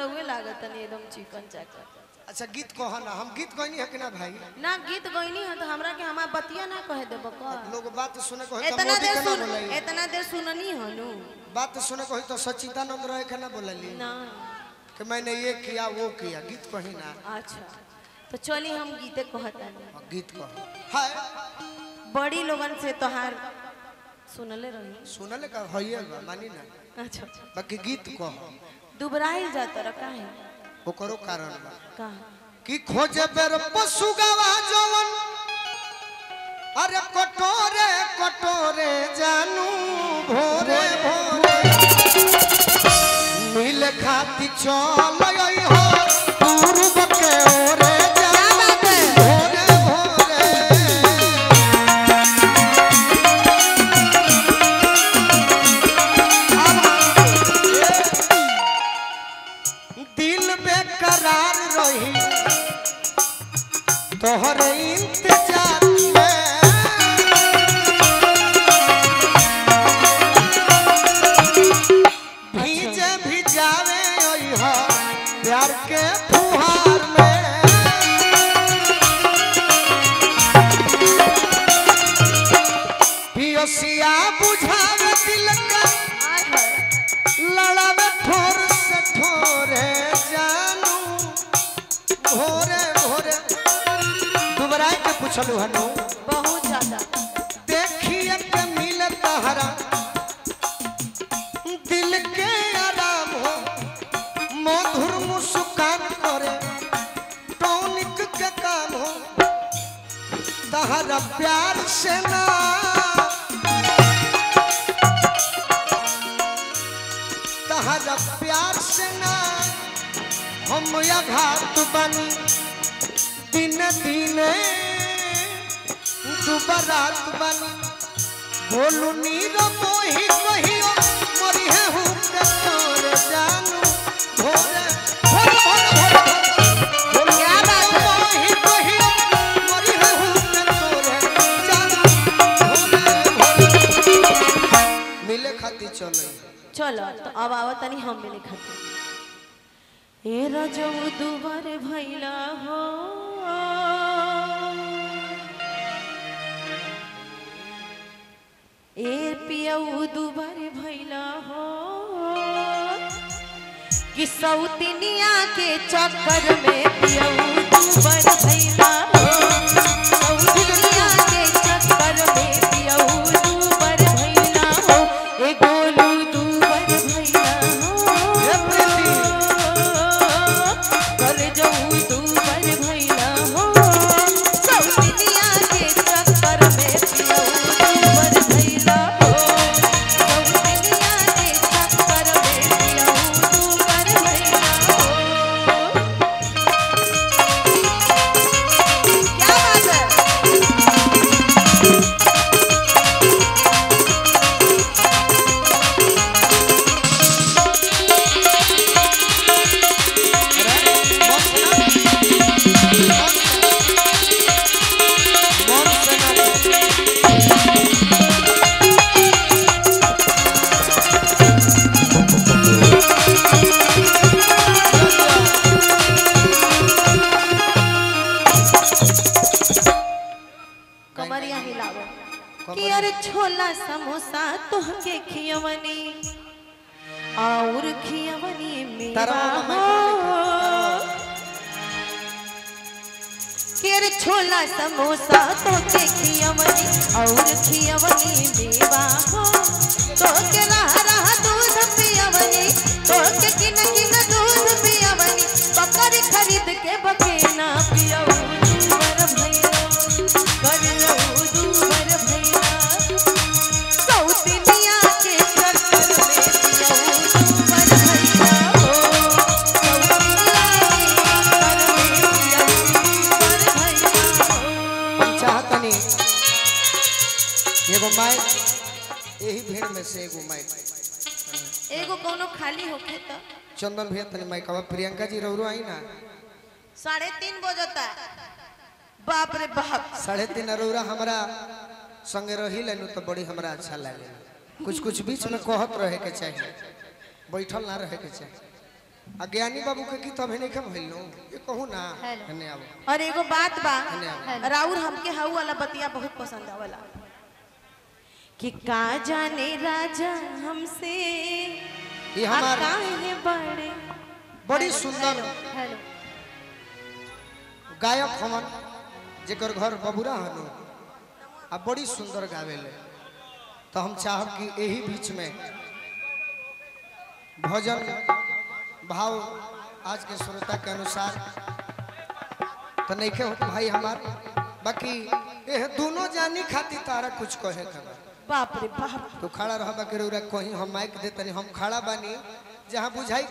रउए लागत नहीं एकदम चिकन चाकन अच्छा गीत कह ना हम गीत कहनी है कि ना भाई ना गीत गईनी है तो हमरा के हमार बतिया ना कहे देब का लोग बात सुने को है तो इतना मोदी देर के ना सुन बोलाई इतना देर सुननी हो नु बात सुने को है तो सच्चिदानंद रहे के ना बोलली ना कि मैंने ये किया वो किया गीत कही ना अच्छा तो चली हम गीते कहतानी हाँ, गीत कह हाय बड़ी लोगन से तोहार सुनले रही सुनले का हइए बा मानी ना अच्छा बाकी गीत कह दुबराइल जाता रहा काहे ओकरो कारण बा का कि खोजे बेर पशु गवा जवन अरे कटोरे कटोरे जानू भोरे भोरे मिल खाती चल आई हो पूर्व के ओरे जानू भोरे भोरे दिल बेकरार रही तोहर इंतजार में भीजे भिजावे ओइहा प्यार के फुहार में पियसिया बुझावे दिल का आय हाय लड़ावे ठोर से ठोरे जानू भोरे भोरे दुबराई के पूछलू हनु बहुत ज्यादा देखिए के मिल तहरा दिल के आराम हो मधुर मुस्कान करे टॉनिक के काम हो तहरा प्यार से ना तहरा प्यार से ना हम घात बनी दिन दिन दुबरात बनी बोलू नीर मोही कहियो मरी है हूँ के तोरे जानू भोरे भोरे भोरे भोरे क्या बात है मोही कहियो मरी है हूँ के तोरे जानू भोरे भोरे मिले खाती चले चलो तो अब आवा तनी हम मिले खाते ए रजऊ दुबर भैला हो ए पियऊ दुबर भैला हो कि सौतिनिया के चक्कर में पियऊ दुबर भैला हो सौतिनिया के चक्कर में पियऊ दुबर भैला हो ए गोलू दुबर भैला ए प्रीति। हो कर जाऊ दुबर भैला हो सौतिनिया के चक्कर में पियऊ दुबर भैला हो सौतिनिया के चक्कर में पियऊ दुबर भैला हो क्या बात है कमरिया हिलावो कि अरे छोला समोसा तोहके खियवनी और खियवनी मेरा तारा वाला हो कि अरे छोला समोसा तोहके खियवनी और खियवनी मेवा हो तोहके रह रह दूध पियवनी तोहके किन किन दूध पियवनी बकरी खरीद के बकेना पियऊ दूबर भैया कर लऊ दूबर भैया सौतिनिया के चक्कर में पियऊ दूबर भैया हो सौतिनिया के चक्कर में पियऊ दूबर भैया हो चाहतनी एगो माइक यही भीड़ में से एगो माइक एगो कोनो खाली होखे तो चंदन भैया तनी माइक अब प्रियंका जी रौरो आई ना साढ़े तीन बजता बाप रे बाप साढ़े तीन रौरा हमरा संगे रही लेनु तो बड़ी हमरा अच्छा लगे कुछ कुछ बीच में कहत रहे के चाहिए बैठल ना रहे के चाहिए आ ज्ञानी बाबू के गीत अभी नहीं खा भइल ये कहू ना हेलो। हने आबो और एगो बात बा धन्यवाद। राउर हमके हाउ वाला बतिया बहुत पसंद आवला कि का जाने राजा हमसे ये आ हमार काहे बड़े बड़ी हेलो, सुंदर हेलो, हेलो गायक हमन जेकर घर बबुरा हनु आ बड़ी सुंदर गावेले तो हम चाहब कि यही बीच में भजन भाव आज के श्रोता के अनुसार तो नहीं के होत भाई हमार बाकी ये दोनों जानी खाती तारा कुछ कहे का बा। बाप रे बाप तो खड़ा रह बाकी रउरा कहीं हम माइक दे तनी हम खड़ा बानी जहाँ बुझाई